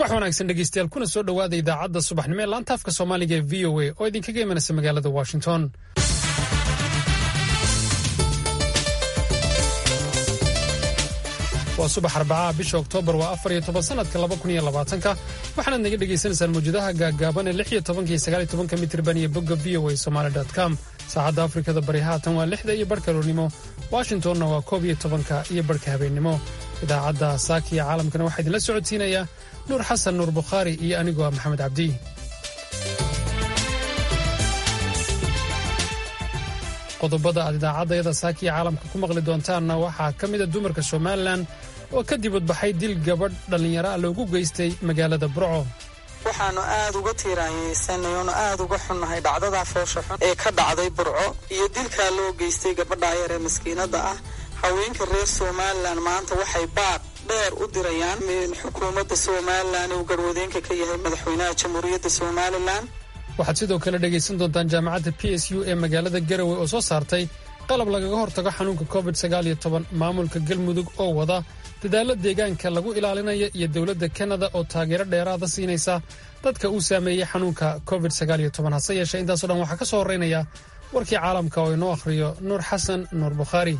subax wanaagsan dhegeystayaal kuna soo dhowaada idaacadda subaxnimo ee laanta afka soomaaliga ee v o a oo idinkaga imanaysa magaalada washington waa subax arbacaha bisha oktoobar waa afar iyo toban sanadka laba kun iyo labaatanka waxaanaad naga dhagaysanaysaan mawjadaha gaaggaaban ee lix iyo tobanka iyo sagaal iyo tobanka mitirban iyo bogga v o a somaali com saacadda afrikada bari haatan waa lixda iyo barhka roornimo washingtonna waa koob iyo tobanka iyo barhka habeennimo idaacadda saaka iyo caalamkana waxaa idinla socodsiinaya nuur xasan nuur bukhaari iyo anigoo ah maxamed cabdi qodobada aad idaacaddayada saaka iyo caalamka ku maqli doontaanna waxaa ka mida dumarka somalilan oo ka dibadbaxay dil gabadh dhallinyaro ah loogu geystay magaalada burco waxaanu aada uga tiiraanyeysanay oonu aada uga xunnahay dhacdadaa foosha xun ee ka dhacday burco iyo dilkaa loo geystay gabadhaa yar ee maskiinada ah haweenka reer somalilan maanta waxay baaq dheer u dirayaan xukuumadda somalilan uu garwadeenka ka yahay madaxweynaha jamhuuriyadda somalilan waxaad sidoo kale dhegaysan doontaan jaamacadda p s u ee magaalada garowe oo soo saartay qalab lagaga hortago xanuunka covid maamulka galmudug oo wada dadaallo deegaanka lagu ilaalinayo iyo dowladda kanada oo taageero dheeraada siinaysa dadka uu saameeyey xanuunka covid hase yeeshee intaaso dhan waxaa ka soo horraynaya warkii caalamka oo inoo akhriyo nuur xasan nuur bukhaari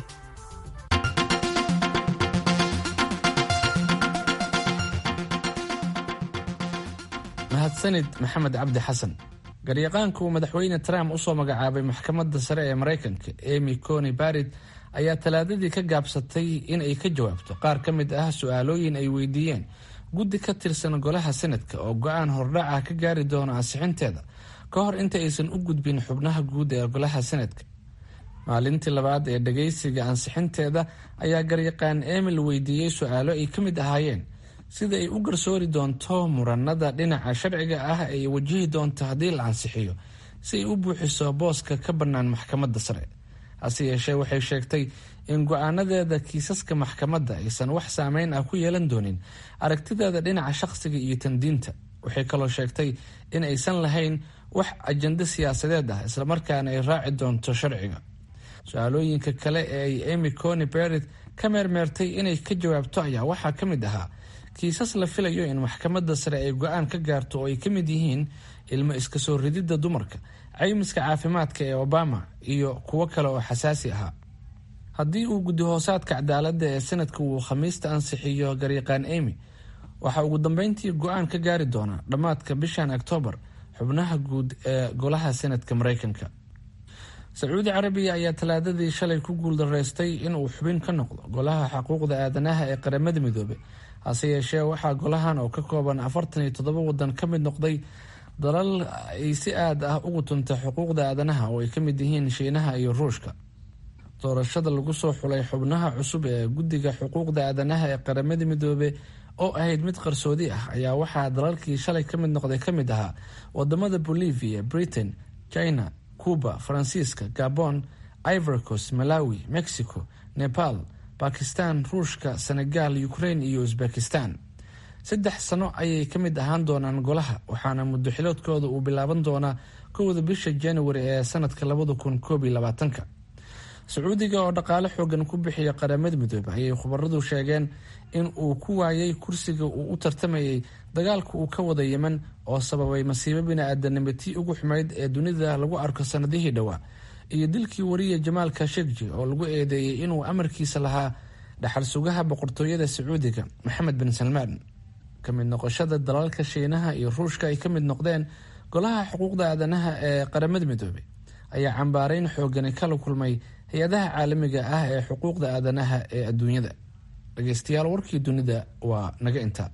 mahadsanid maxamed cabdi xasan garyaqaanku madaxweyne trump usoo magacaabay maxkamadda sare ee maraykanka emy coni barid ayaa talaadadii ka gaabsatay in ay ka jawaabto qaar ka mid ah su-aalooyin ay weydiiyeen guddi ka tirsan golaha senadka oo go-aan hordhac ah ka gaari doono ansixinteeda ka hor inta aysan u gudbin xubnaha guud ee golaha senadka maalintii labaad ee dhageysiga ansixinteeda ayaa garyaqaan emil weydiiyey su-aalo ay ka mid ahaayeen sida ay u garsoori doonto muranada dhinaca sharciga ah ay wajihi doonto haddii la ansixiyo si ay u buuxiso booska ka bannaan maxkamadda sare hase yeeshee waxay sheegtay in go-aanadeeda kiisaska maxkamadda aysan wax saameyn ah ku yeelan doonin aragtideeda dhinaca shaqsiga iyo tandiinta waxay kaloo sheegtay in aysan lahayn wax ajando siyaasadeed ah islamarkaana ay raaci doonto sharciga su-aalooyinka kale ee ay emy coni berid ka meermeertay inay ka jawaabto ayaa waxaa ka mid ahaa kiisas la filayo in maxkamadda sare ay go-aan ka gaarto oo ay ka mid yihiin ilmo iska soo rididda dumarka caymiska caafimaadka ee obama iyo kuwo kale oo xasaasi ahaa haddii uu guddi hoosaadka cadaaladda ee sanadka uu khamiista ansixiyo garyaqaan emy waxaa ugu dambeyntii go-aan ka gaari doonaa dhammaadka bishan oktoobar xubnaha guud ee golaha senadka maraykanka sacuudi carabiya ayaa talaadadii shalay ku guuldaraystay inuu xubin ka noqdo golaha xuquuqda aadanaha ee qaramada midoobe hase yeeshee waxaa golahan oo ka kooban afartan iyo toddoba wadan ka mid noqday dalal ay si aad ah ugu tuntay xuquuqda aadanaha oo ay ka mid yihiin shiinaha iyo ruushka doorashada lagu soo xulay xubnaha cusub ee guddiga xuquuqda aadanaha ee qaramada midoobe oo ahayd mid qarsoodi ah ayaa waxaa dalalkii shalay ka mid noqday ka mid ahaa wadamada bolivia britain china cuba faransiiska gabon ivorcos malawi mexico nepal bakistan ruushka senegal ukraine iyo uzbekistan saddex sano ayay ka mid ahaan doonaan golaha waxaana muddo xiloodkooda uu bilaaban doonaa kowda bisha januari ee sanadka labada kun koob iyo labaatanka sacuudiga oo dhaqaale xoogan ku bixiya qaramada midoobe ayay khubaradu sheegeen in uu ku waayay kursiga uu u tartamayay dagaalka uu ka wada yemen oo sababay masiibo bini-aadanimo tii ugu xumeyd ee dunida lagu arko sanadihii dhowaa iyo dilkii wariya jamaal kashegji oo lagu eedeeyey inuu amarkiisa lahaa dhaxal sugaha boqortooyada sacuudiga maxamed bin salmaan ka mid noqoshada dalalka shiinaha iyo ruushka ay ka mid noqdeen golaha xuquuqda aadanaha ee qaramada midoobey ayaa cambaareyn xoogani kala kulmay hay-adaha caalamiga ah ee xuquuqda aadanaha ee adduunyada dhegeystayaal warkii dunida waa naga intaa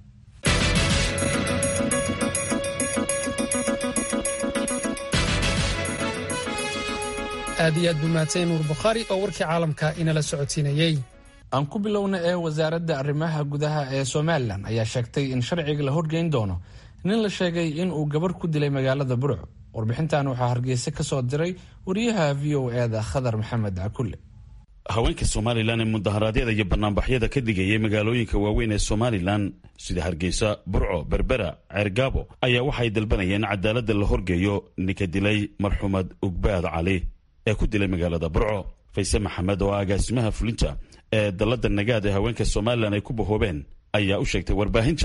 aad iyo aad buu mahadsan nuur bukhaari oo warkii caalamka inala socodsiinayey aan ku bilowna ee wasaaradda arrimaha gudaha ee somalilan ayaa sheegtay in sharciga la horgeyn doono nin la sheegay in uu gabarh ku dilay magaalada burco warbixintan waxaa hargeysa ka soo diray wariyaha v o eda khadar maxamed cakulle haweenka somalilan ee mudaharaadyada iyo banaanbaxyada ka digayay magaalooyinka waaweyn ee somalilan sida hargeysa burco berbera ceergaabo ayaa waxay dalbanayeen cadaaladda la horgeeyo ninka dilay marxuumad ugbaad cali ee ku dilay magaalada burco fayse maxamed oo agaasimaha fulinta ee dalladda nagaad ee haweenka somalilan ay ku bahoobeen ayaa u sheegtay warbaahinta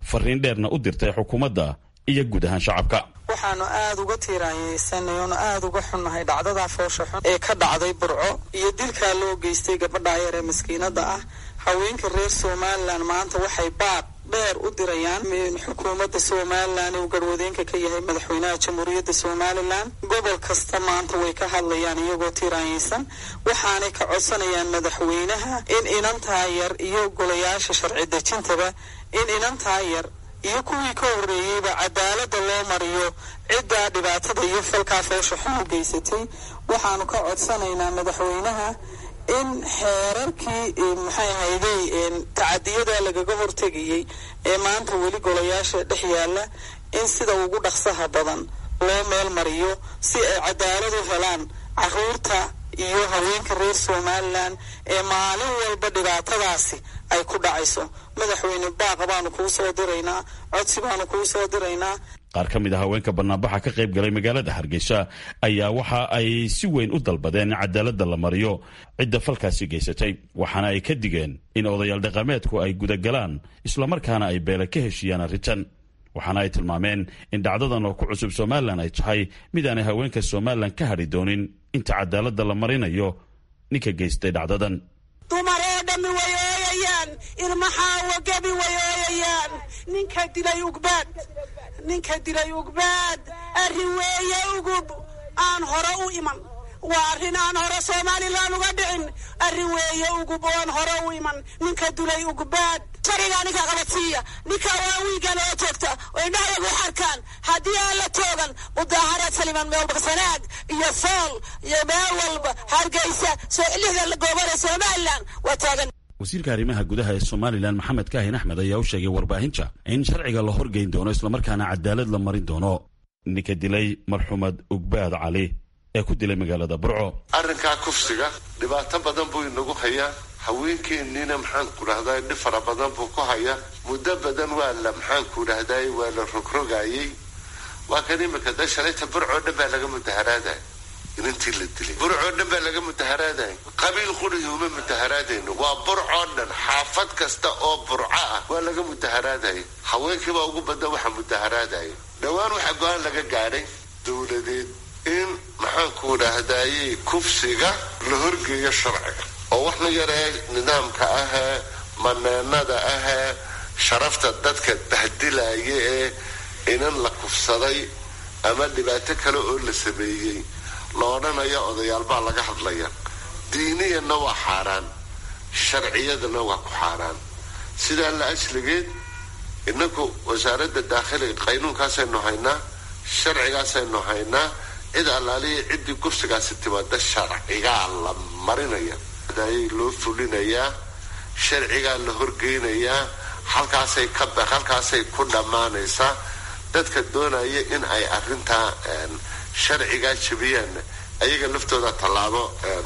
fariin dheerna u dirtay xukuumadda iyo guud ahaan shacabka waxaanu aada uga tiiraanyeysanay oonu aada uga xunnahay dhacdadaa foosha xun ee ka dhacday burco iyo dilkaa loo geystay gabadhaa yar ee maskiinada ah haweenka reer somalilan maanta waxay baaq dheer u dirayaan xukuumadda somalilan uu garwadeenka ka yahay madaxweynaha jamhuuriyadda somalilan gobol kasta maanta way ka hadlayaan iyagoo tiiraanyeysan waxaanay ka codsanayaan madaxweynaha in inantaa yar iyo golayaasha sharci dejintaba in inantaa yar iyo kuwii ka horreeyeyba cadaaladda loo mariyo ciddaa dhibaatada iyo falkaa foosha xun u geysatay waxaanu ka codsanaynaa madaxweynaha in xeerarkii maxay ahayday tacadiyada lagaga hortegayey ee maanta weli golayaasha dhex yaalla in sida ugu dhaqsaha badan loo meel mariyo si ay cadaalad u helaan caruurta iyo haweenka reer somalilan ee maalin walba dhibaatadaasi ay ku dhacayso madaxweyne baaqa baanu kuu soo diraynaa codsi baanu kuu soo diraynaa qaar ka mid a haweenka banaanbaxa ka qayb galay magaalada hargeysa ayaa waxa ay si weyn u dalbadeen in cadaaladda la mariyo cidda falkaasi geysatay waxaana ay ka digeen in odayaal dhaqameedku ay gudagalaan islamarkaana ay beele ka heshiiyaan arrintan waxaana ay tilmaameen in dhacdadan oo ku cusub somalilan ay tahay mid aanay haweenka somalilan ka hadhi doonin inta cadaaladda la marinayo ninka geystay dhacdadan dumar oo dhammi way ooyayaan ilmaxaawo gebi way ooyayaan ninka dilay ugbaad ninka dilay ugbaad arrin weeye ugub aan hore u iman waa arrin aan hore somalilan uga dhicin arrin weeye ugub oan hore u iman ninka dilay ugbaad sharigaa ninka qabadsiiya ninka waa wiigan oo joogta oo indhahayagu xarkaan haddii aan la toogan mudaaharaad saliman meelba sanaag iyo sool iyo meel walba hargeysa soo lixda goobada somalilan waa taagan wasiirka arrimaha gudaha ee somalilan maxamed kaahin axmed ayaa u sheegay warbaahinta in sharciga la horgeyn doono islamarkaana cadaalad la marin doono ninka dilay marxuumad ugbaad cali ee ku dilay magaalada burco arrinkaa kufsiga dhibaato badan buu inagu hayaa haweenkeenniina maxaanku dhahday dhib fara badan buu ku hayaa muddo badan waa la maxaanku dhahday waa la rogrogaayey waa kan imika da shalayta burcoo dhan baa laga mudaharaadaya inantii la dilay burcoo dhan baa laga mudaharaadaya qabiil qurihi uma mudaharaadayno waa burcoo dhan xaafad kasta oo burco ah waa laga mudaharaadaya haweenkiibaa ugu badan waxa mudaharaadaya dhowaan waxaa go-aan laga gaadhay dowladeed in maxaanku dhahdaye kufsiga la horgeeyo sharciga oo waxna yaree nidaamka ahee maneenada ahee sharafta dadka bahdilaya ee inan la kufsaday ama dhibaato kale oo la sameeyey la odhanayo odayaal baa laga hadlaya diiniyanna waa xaaraan sharciyadana waa ku xaaraan sidaa la asligeed inagu wasaaradda daakhiliga qaynuunkaasaynu haynaa sharcigaasaynu haynaa cid allaaliya ciddii kufsigaasi timaada sharcigaa la marinaya ayay loo fulinayaa sharcigaa la horgeynayaa halkaasay ka halkaasay ku dhammaanaysaa dadka doonaya in ay arrintaa sharcigaa jabiyaan ayaga laftooda tallaabo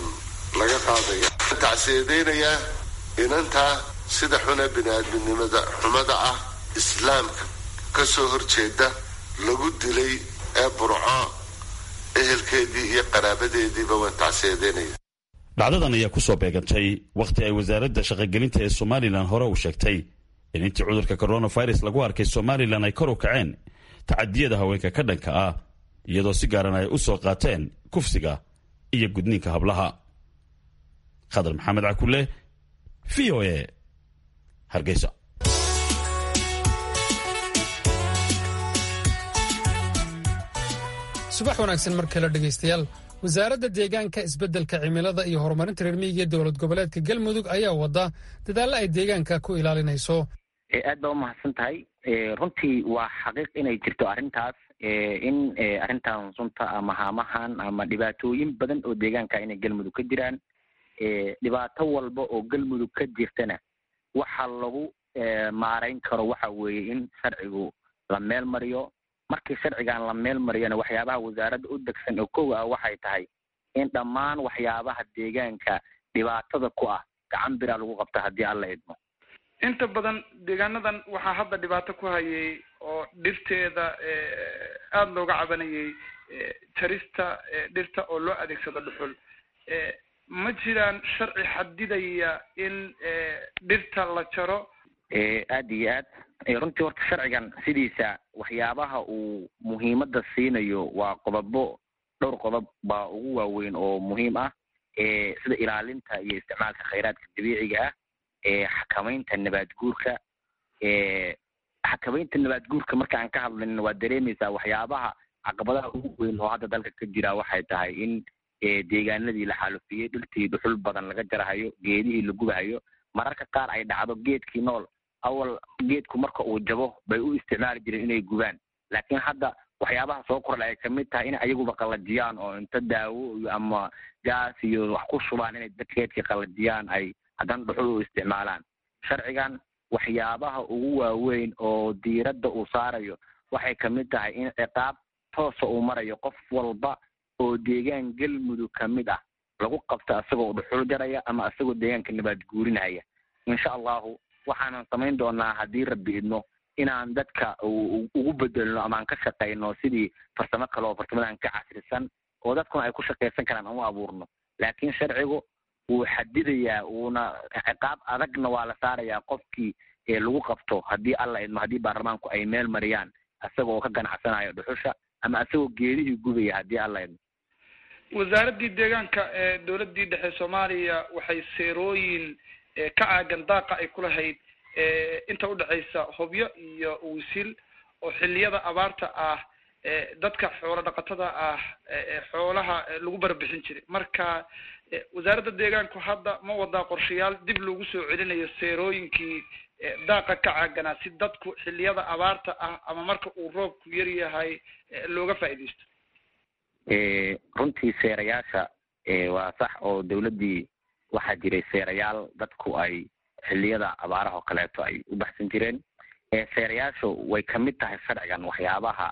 laga qaadaya tacsiyadeynaya inantaa sida xuna bini-aadminimada xumada ah islaamka kasoo horjeeda lagu dilay ee burco ehelkeedii iyo qaraabadeediiba waan tacsiyadeynaya dhacdadan ayaa ku soo beegantay wakhti ay wasaaradda shaqogelinta ee somalilan hore uu sheegtay in intii cudurka coronavirus lagu arkay somalilan ay kor u kaceen tacadiyada haweenka ka dhanka ah iyadoo si gaaran ay u soo qaateen kufsiga iyo gudniinka hablaha khadar maxamed cakule v o a hargeysa subax wanaagsan mar kale dhegaystayaal wasaaradda deegaanka isbeddelka cimilada iyo horumarinta reer miyiga ee dowlad goboleedka galmudug ayaa wada dadaallo ay deegaanka ku ilaalinayso aad baa umahadsan tahay runtii waa xaqiiq inay jirto arrintaas in arrintan sunta ama haamahan ama dhibaatooyin badan oo deegaanka inay galmudug ka jiraan dhibaato walba oo galmudug ka jirtana waxa lagu maarayn karo waxa weeye in sharcigu la meel mariyo markii sharcigan la meel mariyana waxyaabaha wasaaradda u degsan oo kow ah waxay tahay in dhammaan waxyaabaha deegaanka dhibaatada ku ah gacan biraa lagu qabta haddii alla idmo inta badan deegaanadan waxaa hadda dhibaato ku hayay oo dhirteeda aada looga cabanayay jarista dhirta oo loo adeegsado dhuxul ma jiraan sharci xadidaya in dhirta la jaro aada iyo aad runtii horta sharcigan sidiisa waxyaabaha uu muhiimadda siinayo waa qodobo dhowr qodob baa ugu waaweyn oo muhiim ah sida ilaalinta iyo isticmaalka khayraadka dabiiciga ah xakamaynta nabaad guurka xakamaynta nabaad guurka marka aan ka hadlayno waa dareemaysaa waxyaabaha caqabadaha ugu weyn oo hadda dalka ka jira waxay tahay in deegaanadii la xaalufiyey dhirtii dhuxul badan laga jarahayo geedihii la gubahayo mararka qaar ay dhacdo geedkii nool awal geedku marka uu jabo bay u isticmaali jireen inay gubaan laakiin hadda waxyaabaha soo kordha ay kamid tahay in ayaguba qalajiyaan oo inta daawo iyo ama gaas iyo wax ku shubaan inay geedkii qalajiyaan ay haddana dhuxul u isticmaalaan sharcigan waxyaabaha ugu waaweyn oo diiradda uu saarayo waxay kamid tahay in ciqaab toosa uu marayo qof walba oo deegaan galmudug ka mid ah lagu qabto isagoo dhuxul jaraya ama isagoo deegaanka nabaad guurinaya insha allahu waxaanan samayn doonaa haddii rabbi idno inaan dadka ugu bedelno ama aan ka shaqayno sidii farsamo kale oo farsamadan ka casrisan oo dadkuna ay ku shaqaysan karaan aan u abuurno laakiin sharcigu wuu xadidayaa wuuna ciqaab adagna waa la saarayaa qofkii lagu qabto haddii alla idmo haddii baarlamaanku ay meel mariyaan isaga oo ka ganacsanayo dhuxusha ama isagoo geedihii gubaya haddii alla idmo wasaaraddii deegaanka ee dowladdii dhexe soomaaliya waxay seerooyin ka caagan daaqa ay ku lahayd inta udhexaysa hobyo iyo wisil oo xilliyada abaarta ah dadka xoolo dhaqatada ah xoolaha lagu barbixin jiray marka wasaaradda deegaanku hadda ma wadaa qorshayaal dib lagu soo celinayo seerooyinkii daaqa ka caaganaa si dadku xilliyada abaarta ah ama marka uu roobku yar yahay looga faa'iidaysto runtii seerayaasha waa sax oo dawladdii waxaa jiray seerayaal dadku ay xilliyada abaaraha oo kaleeto ay u baxsan jireen seerayaashu way kamid tahay sharcigan waxyaabaha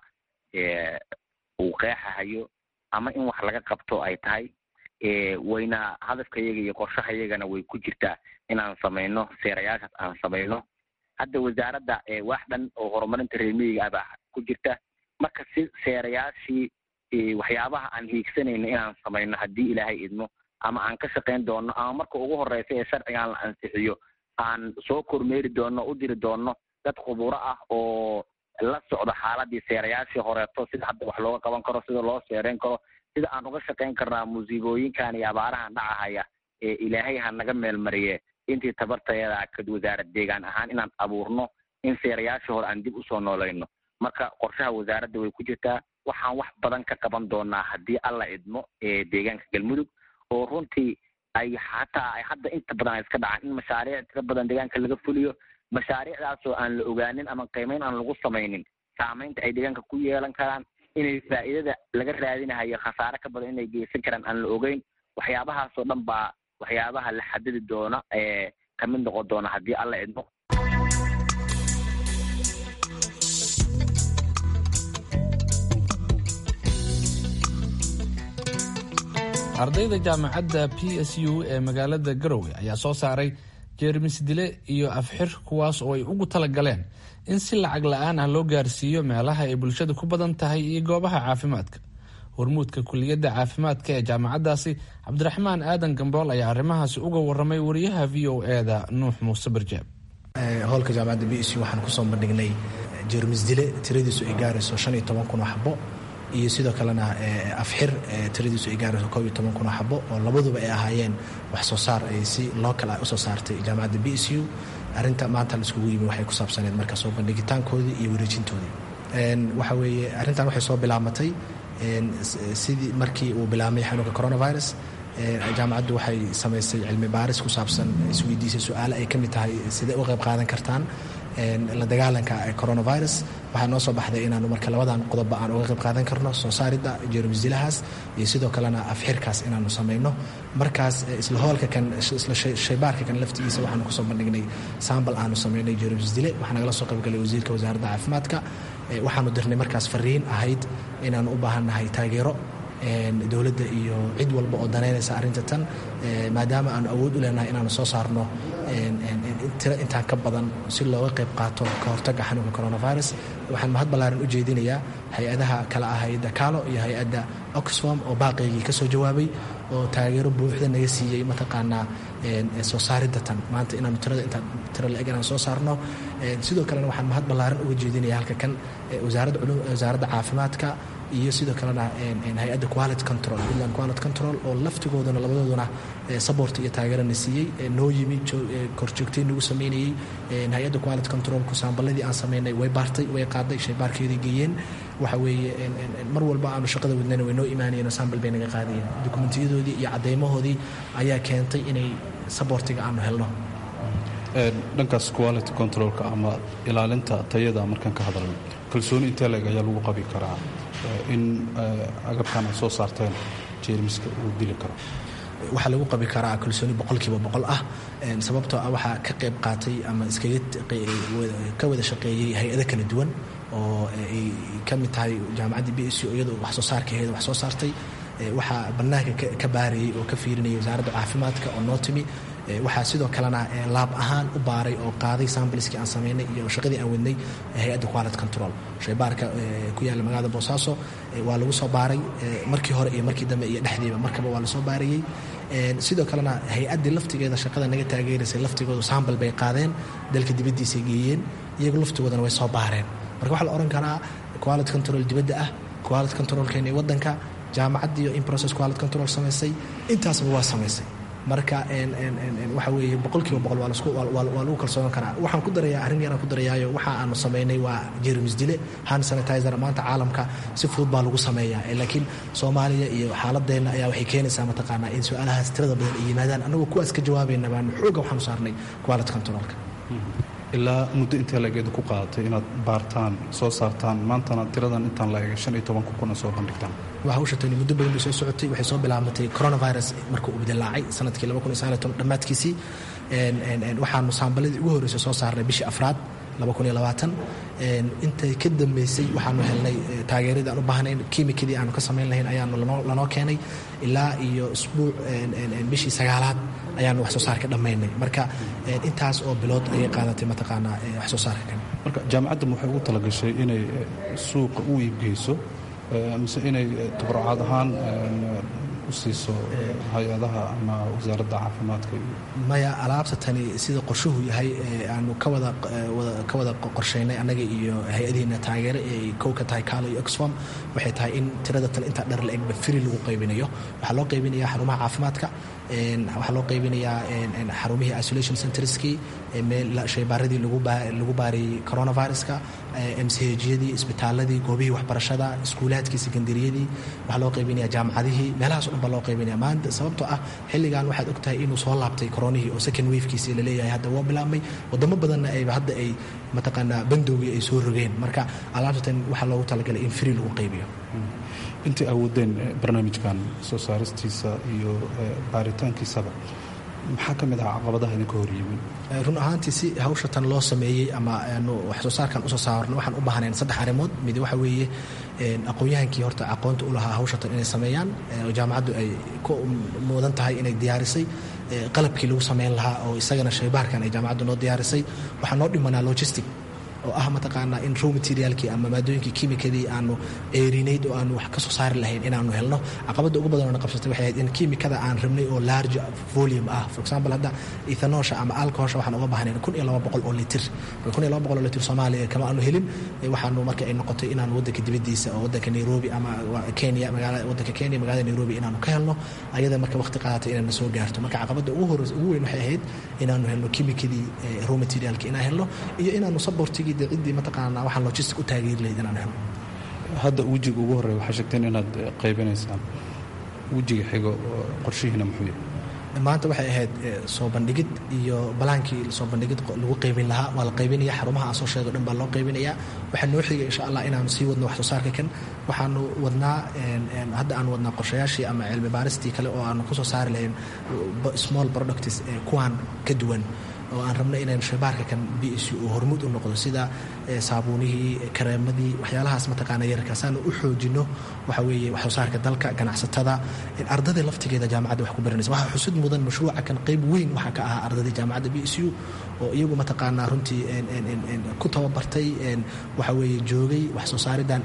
uu qeexahayo ama in wax laga qabto ay tahay wayna hadafkayaga iyo qorshahayagana way ku jirtaa inaan samayno seerayaashaas aan samayno hadda wasaaradda wax dhan oo horumarinta reermiyiga ah baa ku jirta marka si seerayaashii waxyaabaha aan hiigsanayno inaan samayno haddii ilaahay idmo ama aan ka shaqayn doono ama marka ugu horeysa ee sharcigan la ansixiyo aan soo kormeeri doono u diri doono dad khuburo ah oo la socdo xaaladii seerayaashii horeeto sida hadda wax looga qaban karo sida loo seereyn karo sida aan uga shaqayn karnaa musiibooyinkan iyo abaarahan dhacahaya ee ilaahay ha naga meelmariye intii tabartayada ka wasaarad deegaan ahaan inaan abuurno in seerayaashii hore aan dib usoo noolayno marka qorshaha wasaaradda way ku jirtaa waxaan wax badan ka qaban doonaa haddii alla idmo ee deegaanka galmudug oo runtii ay hataa ay hadda inta badan ay iska dhacaan in mashaariic tira badan deegaanka laga fuliyo mashaariicdaasoo aan la ogaanin ama qiimeyn aan lagu samaynin saamaynta ay deegaanka ku yeelan karaan inay faa'iidada laga raadinahayo khasaare ka badan inay geysan karaan aan la ogeyn waxyaabahaasoo dhan baa waxyaabaha la xadidi doona ee kamid noqon doona haddii alla idmo ardayda jaamacadda p s u ee magaalada garowe ayaa soo saaray jeermis dile iyo afxir kuwaas oo ay ugu talagaleen in si lacag la-aan ah loo gaarsiiyo meelaha ay bulshada ku badan tahay iyo goobaha caafimaadka hormuudka kuliyadda caafimaadka ee jaamacaddaasi cabdiraxmaan aadan gambool ayaa arrimahaasi uga waramay wariyaha v o eda nuux muuse barjaab howlka jaamacadda b s u waxaan kusoo bandhignay jeermis dile tiradiisu ay gaarayso shan iyo toban kun oo xabo iyo sidoo kalena afxir tiradiisu ay gaarayso koob iyo toban kun oo xabo oo labaduba ay ahaayeen wax soo saar ay si local ah usoo saartay jaamacadda b s u arrinta maanta laiskugu yimi waxay ku saabsaneed marka soo bandhigitaankoodii iyo wareejintoodii waxa weeye arrintan waxay soo bilaabatay sidii markii uu bilaabmay xanuunka coronavirus jaamacaddu waxay samaysay cilmi baaris ku saabsan isweydiisay su-aale ay ka mid tahay sidee u qayb qaadan kartaan la dagaalanka coronavirus waxaa noo soo baxday inaanu marka labadan qodobba aan uga qayb qaadan karno soo saaridda jeermisdilahaas iyo sidoo kalena afxirkaas inaanu samayno markaas isla hoolka kan isla shaybaarka kan laftigiisa waxaanu kusoo bandhignay sambal aanu samaynay jeermisdile waxaa nagala soo qaybgalay wasiirka wasaaradda caafimaadka waxaanu dirnay markaas fariin ahayd inaanu u baahannahay taageero dowladda iyo cid walba oo danaynaysa arrinta tan maadaama aanu awood u leenahay inaanu soo saarno tiro intaan ka badan si looga qayb qaato ka hortagga xanuunka coronavirus waxaan mahad ballaaran u jeedinayaa hay-adaha kale ah hay-adda kaalo iyo hay-adda oxfam oo baaqaygii ka soo jawaabay oo taageero buuxda naga siiyey mataqaanaa soo saaridda tan maanta inaanu tirada intaan tiro la-eg inaan soo saarno sidoo kalena waxaan mahad ballaaran uga jeedinaya halka kan wasaaradda culum wasaaradda caafimaadka iyo sidoo kalena hay-adda quality control puntland quality control oo laftigooduna labadooduna sabort iyo taageerana siiyey noo yimi korjoogtay nagu sameynayey hay-adda quality controlku saamballadii aan sameynay way baartay way qaaday shaybaarkeedii geeyeen waxa weeye mar walba aanu shaqada wadnayna way noo imaanayeen oo saambal bay naga qaadayeen dokumentiyadoodii iyo caddeymahoodii ayaa keentay inay sabortiga aanu helno dhankaas quality controlka ama ilaalinta tayada markaan ka hadalno kalsooni intee leeg ayaa lagu qabi karaa in agabkan aad soo saarteen jeermiska uu dili karo waxaa lagu qabi karaa kalsooni boqolkiiba boqol ah sababtoo ah waxaa ka qayb qaatay ama iskaga ka wada shaqeeyey hay-ado kala duwan oo ay ka mid tahay jaamacaddii b s u iyadoo wax soo saarkaheeda wax soo saartay waxaa bannaanka ka baarayey oo ka fiirinayay wasaaradda caafimaadka oo noo timi waxaa sidoo kalena laab ahaan u baaray oo qaaday sambliskii aan samaynay iyo shaqadii aan wadnay hay-adda quality control shaybaarka ku yaalla magaalada boosaaso waa lagu soo baaray markii hore iyo markii dambe iyo dhexdiiba markaba waa lasoo baarayey sidoo kalena hay-addii laftigeeda shaqada naga taageeraysay laftigoodu sambal bay qaadeen dalka dibaddiisay geeyeen iyagu laftigoodana way soo baareen marka waxaa la odhan karaa quality control dibadda ah quality controlkeena waddanka jaamacaddiiyo in process quality control samaysay intaasba waa samaysay marka waxa weeye boqolkiiba boqol waa lagu kalsoonan karaa waxaan ku darayaa arrin yaraan ku darayaayo waxa aanu samaynay waa jermis dile hand sanitizer maanta caalamka si fudud baa lagu sameeyaa laakiin soomaaliya iyo xaaladeenna ayaa waxay keenaysaa mataqaanaa in su-aalahaas tirada badan ay yimaadaan annagoo kuwaas ka jawaabayna baanu xooga waxaanu saarnay quality controlka ilaa muddo intee lageedu ku qaadatay inaad baartaan soo saartaan maantana tiradan intaan la eegay shan iyo tobanka kuna soo bandhigtaan hawshatani muddo badan bay soo socotay waxay soo bilaabmatay coronavirus markuu uu bidilaacay sanadkii dhammaadkiisii waxaanu saambaladii ugu horreysay soo saarnay bishii afraad intay ka dambeysay waxaanu helnay taageeradii aan u baahnayn kiimikadii aanu ka samayn lahayn ayaanu lanoo keenay ilaa iyo isbuuc bishii sagaalaad ayaanu wax soo saarka dhammaynay marka intaas oo bilood ayay qaadatay mataqaanaa wax soo saarka kan marka jaamacaddan waxay ugu talagashay inay suuqa u iibgeyso mise inay tabarucaad ahaan u siiso hay-adaha ama wasaaradda caafimaadka maya alaabta tani sida qorshuhu yahay aanu kawada ka wada qorshaynay annaga iyo hay-adihiina taageere ay kow ka tahay kaalo iyo oxfam waxay tahay in tirada tan intaa dhar la-egba firi lagu qaybinayo waxaa loo qaybinayaa xarumaha caafimaadka waxaa loo qaybinayaa xarumihii isolation centerskii shaybaaradii lagu baariyey coronaviruska mchjyadii isbitaaladii goobihii waxbarashada iskuulaadkii sekondariyadii waxaa loo qaybinaya jaamacadihii meelahaas o dhan baa loo qaybinaya maanta sababtoo ah xilligan waxaad og tahay inuu soo laabtay koronihii oo second wafkiisii laleeyahay hadda waa bilaabmay wadamo badanna ayba hadda ay mataqaanaa bandowgii ay soo rogeen marka alaabtatan waxaa loogu talagalay in free lagu qaybiyo intii awoodeen barnaamijkan soo saaristiisa iyo baaritaankiisaba maxaa ka mid aha caqabadaha idinka hor yimin run ahaantii si hawsha tan loo sameeyey ama aanu wax soo saarkan usoo saarno waxaan u baahnayn saddex arrimood mid waxa weeye aqoon-yahankii horta aqoonta u lahaa hawsha tan inay sameeyaan oo jaamacaddu ay ku mudan tahay inay diyaarisay qalabkii lagu sameyn lahaa oo isagana shaybaarkan ay jaamacaddu noo diyaarisay waxaa noo dhimanaa logistic oo ah mataqaanaa in row materialkii ama maadooyinkii kimikadii aanu eerinayd oo aanu wax ka soo saari lahayn inaanu helno caqabadda ugu badan oo na qabsatay waxay ahayd in kimikada aan rabnay oo large volume ah for example hadda ethanoosha ama alcoholsha waxaan uga baahnayn kun iyo laba boqol oo litir kun iyo laba boqol oo litir soomaaliya kama aanu helin waxaanu marka ay noqotay inaanu waddanka dibaddiisa oo waddanka nairobi ama kenya magaalada waddanka kenya magaalada nairobi inaanu ka helno ayada marka waqti qaadatay inayna soo gaarto marka caqabadda ugu horeysa ugu weyn waxay ahayd inaanu helno kimikadii raw materialki inaan helno iyo inaanu sabortigii ciddii mataqaanaa waxaan logistic u taageeri lahayd inaan helno hadda wejiga ugu horreeya waxaa sheegteen inaad qaybinaysaan wejiga xigo qorshihiina muxuu yahay maanta waxay ahayd soo bandhigid iyo balaankii soo bandhigid lagu qaybin lahaa waa la qaybinaya xarumaha aan soo sheego dhan baa loo qaybinayaa waxaa noo xigay insha allah inaanu sii wadno wax soo saarka kan waxaanu wadnaa hadda aan wadnaa qorshayaashii ama cilmi baaristii kale oo aanu kusoo saari lahayn small products kuwaan ka duwan oo aan rabno inaynu shaybaarka kan b s u uu hormuud u noqdo sida saabuunihii kareemadii waxyaalahaas mataqaana yararka saanu u xoojino waxa weeye wax soo saarka dalka ganacsatada ardada laftigeeda jaamacadda wax ku baranaysa waxaa xusud mudan mashruuca kan qayb weyn waxaa ka ahaa ardadii jaamacadda b s u oo iyagu mataqaanaa runtii ku tababartay waxa weeye joogay wax soo saaridan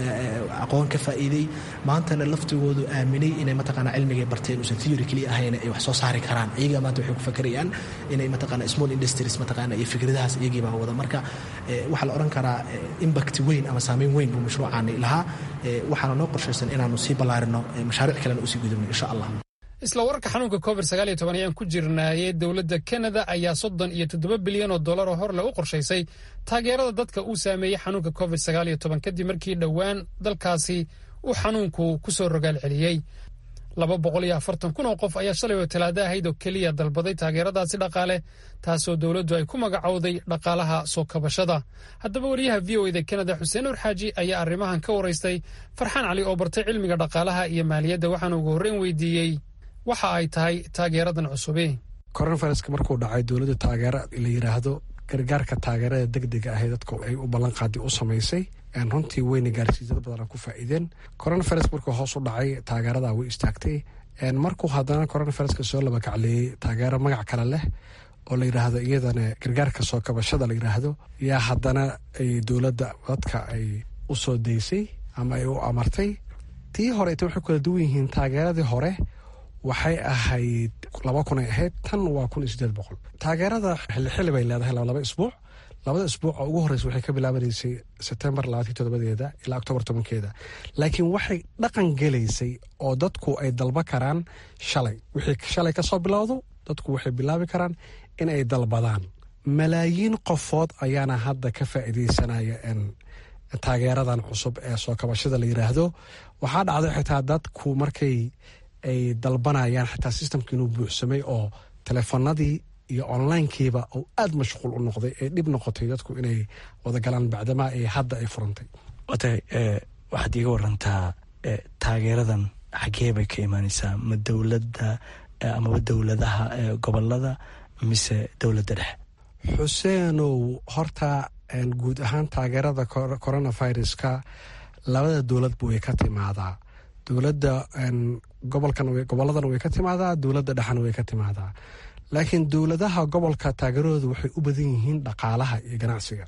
aqoon ka faa'iiday maantana laftigoodu aaminay inay mataqaanaa cilmigay barteen uusan theory keliya ahayn ay wax soo saari karaan iyaga maanta waxay ku fakerayaan inay mataqaanaa small industries mataqaanaa iyo fikradahaas iyagii baa wada marka waxaa la odhan karaa impact weyn ama saameyn weyn buu mashruucaani lahaa waxaana noo qorshaysan inaanu sii ballaarino mashaariic kalena usii gudubno insha allah isla wararka xanuunka covid sagaal iyo toban ayaan ku jirnaayey dowladda kanada ayaa soddon iyo toddoba bilyan oo dollar oo horle u qorshaysay taageerada dadka uu saameeyey xanuunka covid sagaal iyo toban kadib markii dhowaan dalkaasi uu xanuunku ku soo rogaal celiyey laba boqol iyo afartan kun oo qof ayaa shalay oo talaado ahayd oo keliya dalbaday taageeradaasi dhaqaale taasoo dowladdu ay ku magacowday dhaqaalaha soo kabashada haddaba wariyaha v o eda kanada xuseen nur xaaji ayaa arrimahan ka waraystay farxaan cali oo bartay cilmiga dhaqaalaha iyo maaliyadda waxaana ugu horreyn weydiiyey waxa ay tahay taageeradan cusube coronaviruska markuu dhacay dowladda taageero la yidhaahdo gargaarka taageerada degdega ahe dadku ay u ballanqaadi u samaysay runtii weyna gaarsiisada badana ku faa'iideen coronavirus markuu hoos u dhacay taageerada way istaagtay markuu haddana coronaviruska soo laba kacleeyey taageero magac kale leh oo la yidhaahdo iyadana gargaarka soo kabashada la yidhaahdo yaa haddana ay dowladda dadka ay u soo daysay ama ay u amartay tii horeeta waxay kala duwan yihiin taageeradii hore waxay ahayd laba kun ay ahayd tan waa kun iyo sideed boqol taageerada xilli xilli bay leedahay laba isbuuc labada isbuuc oo ugu horreysa waxay ka bilaabanaysay sebtembar labaatii todobadeeda ilaa octoobar tobankeeda laakiin waxay dhaqan gelaysay oo dadku ay dalba karaan shalay wixii shalay kasoo bilowdo dadku waxay bilaabi karaan in ay dalbadaan malaayiin qofood ayaana hadda ka faa'iideysanaya taageeradan cusub ee soo kabashada la yiraahdo waxaa dhacday xitaa dadku markay ay dalbanayaan xitaa systemka inuu buuxsamay oo teleefanadii iyo onlinekiiba uu aada mashquul u noqday ee dhib noqotay dadku inay wadagalaan bacdamaa ee hadda ay furantay watay waxaad iiga warantaa taageeradan xagee bay ka imaaneysaa ma dowladda amaba dowladaha gobolada mise dowladda dhexe xuseenow horta guud ahaan taageerada coronaviruska labada dowladba way ka timaadaa dowladda gobolkan gobolladan way ka timaadaa dowladda dhexena way ka timaadaa laakiin dowladaha gobolka taageeradooda waxay u badan yihiin dhaqaalaha iyo ganacsiga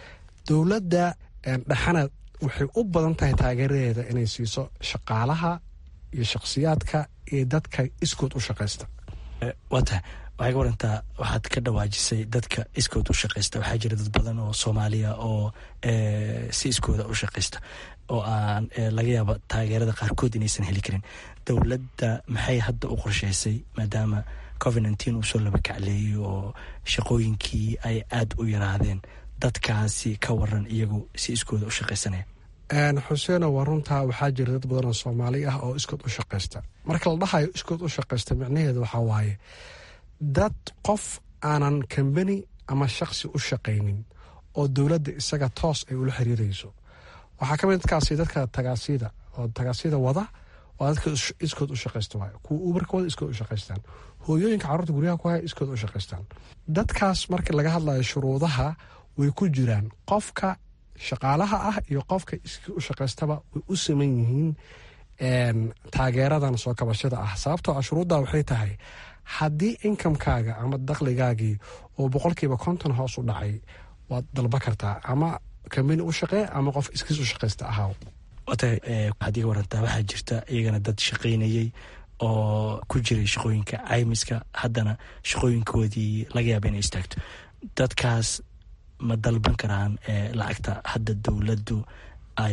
dowladda dhexena waxay u badan tahay taageeradeeda inay siiso shaqaalaha iyo shakhsiyaadka iyo dadka iskood u shaqaysta waa tahay waxay ka warantaa waxaad ka dhawaajisay dadka iskood u shaqaysta waxaa jira dad badan oo soomaaliya oo si iskooda u shaqaysta oo aan laga yaaba taageerada qaarkood inaysan heli karin dowladda maxay hadda u qorsheysay maadaama covid nteen uu soo laba kacleeyey oo shaqooyinkii ay aada u yaraadeen dadkaasi ka waran iyagu si iskooda u shaqaysanaya xuseeno waa runtaa waxaa jira dad badan oo soomaali ah oo iskood u shaqaysta marka la dhahayo iskood u shaqaysta micnaheedu waxaa waaye dad qof aanan kambani ama shaksi u shaqaynin oo dowladda isaga toos ay ula xiriirayso waxaa ka mid dadkaasi dadka tagaasida oo tagaasida wada waa dadka iskood u shaqaysta waay kuwa ubarka wada iskood u shaqaystaan hooyooyinka carruurta guryaha ku haya iskood u shaqaystaan dadkaas marka laga hadlayo shuruudaha way ku jiraan qofka shaqaalaha ah iyo qofka iskii u shaqaystaba way u saman yihiin taageeradan soo kabashada ah sababtoo ah shuruudda waxay tahay haddii inkamkaaga ama dakligaagii oo boqolkiiba konton hoos u dhacay waad dalba kartaa ama kambani u shaqee ama qof iskiis u shaqaysta ahaaw watahay waxaad iga warantaa waxaa jirta iyagana dad shaqaynayey oo ku jiray shaqooyinka caymiska haddana shaqooyinkoodii laga yaaba inay istaagto dadkaas ma dalban karaan lacagta hadda dowladdu ay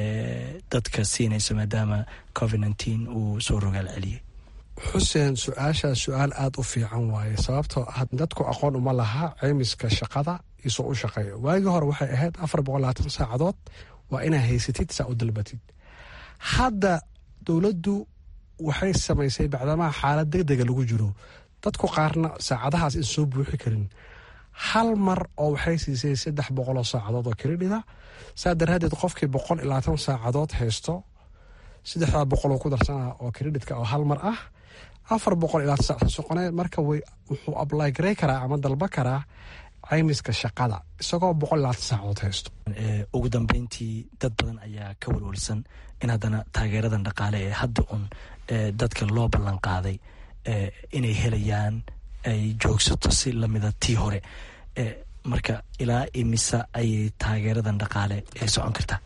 dadka siinayso maadaama covid nteen uu soo rogaal celiyey xuseen su-aashaas su-aal aada u fiican waaye sababtoo ah dadku aqoon uma laha ceymiska shaqada isoo u shaqeeyo waagii hore waxay ahayd afar boqol labaatan saacadood waa inaa haysatid saa u dalbatid hadda dowladdu waxay samaysay bacdamaha xaalad deg dega lagu jiro dadku qaarna saacadahaas in soo buuxi karin hal mar oo waxay siisay saddex boqoloo saacadood oo kredhida saa daraadeed qofkii boqol iyo labaatan saacadood haysto saddexdaa boqoloo ku darsana oo kredhitka oo hal mar ah afar boqol ilaa tisac soqone marka wuxuu ablay garey karaa ama dalba karaa caymiska shaqada isagoo boqol ilaa tisaacood haysto ugu dambeyntii dad badan ayaa ka walwalsan in haddana taageeradan dhaqaale ee hadda un dadka loo ballan qaaday inay helayaan ay joogsato si lamida tii hore marka ilaa imisa ayay taageeradan dhaqaale ay socon kartaa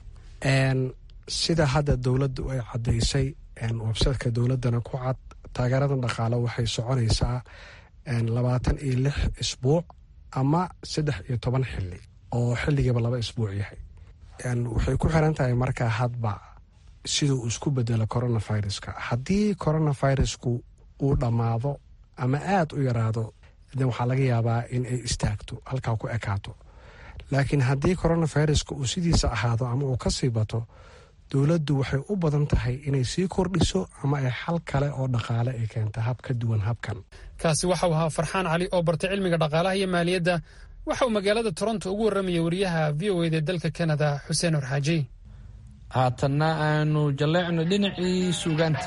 sida hadda dowladdu ay caddaysay websiteka dowladdana ku cad taageeradan dhaqaale waxay soconaysaa labaatan iyo lix isbuuc ama saddex iyo toban xili oo xilligiiba laba isbuuc yahay waxay ku xiran tahay markaa hadba siduu uu isku bedelo coronaviruska haddii coronavirusku uu dhammaado ama aada u yaraado de waxaa laga yaabaa in ay istaagto halkaa ku ekaato laakiin haddii coronaviruska uu sidiisa ahaado ama uu kasii bato dowladdu waxay u badan tahay inay sii kordhiso ama ay xal kale oo dhaqaale ay keenta hab ka duwan habkan kaasi waxau ahaa farxaan cali oo bartay cilmiga dhaqaalaha iyo maaliyadda waxa uu magaalada toronto ugu warramayay wariyaha v o eda dalka kanada xuseen horxaaji haatanna aanu jalleecno dhinacii suugaanta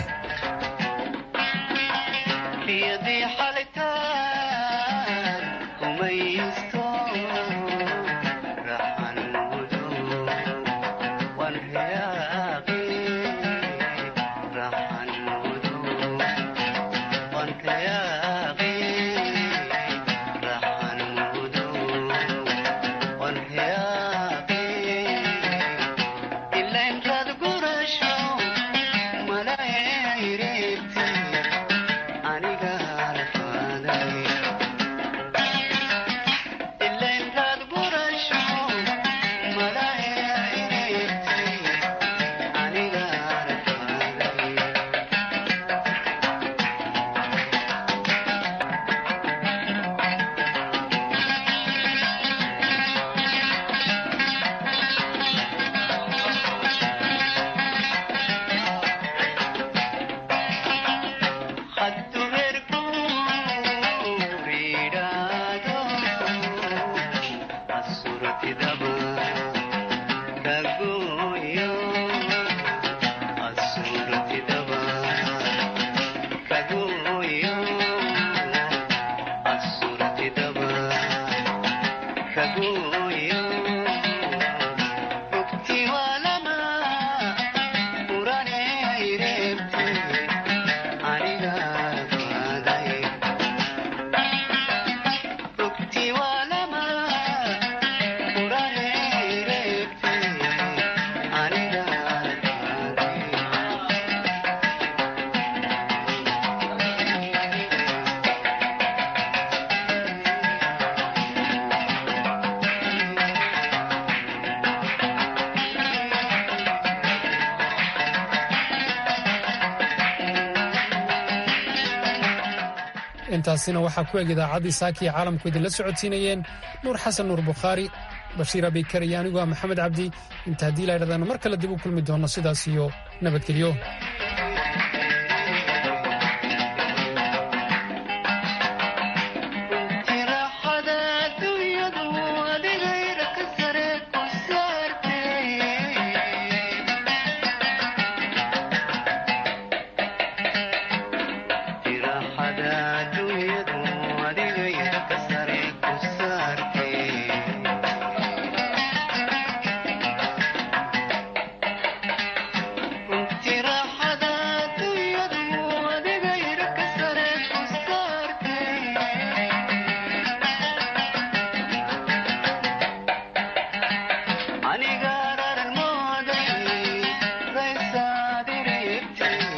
intaasina waxaa ku eg idaacaddii saakiya caalamku idinla socodsiinayeen nuur xasan nuur bukhaari bashiir abikar iyo anigu ah maxamed cabdi inta haddii laydhahdaanu mar kale dib u kulmi doonno sidaas iyo nabadgelyo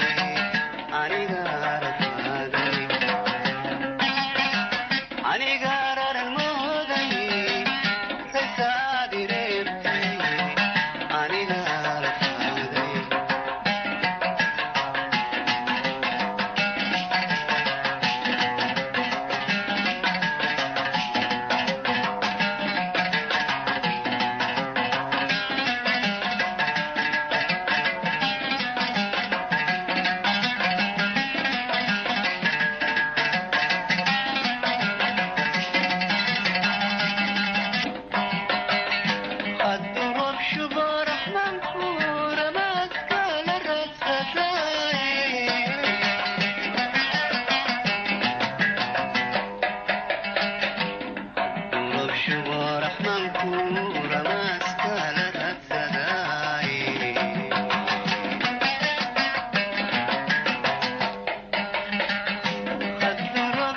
aniga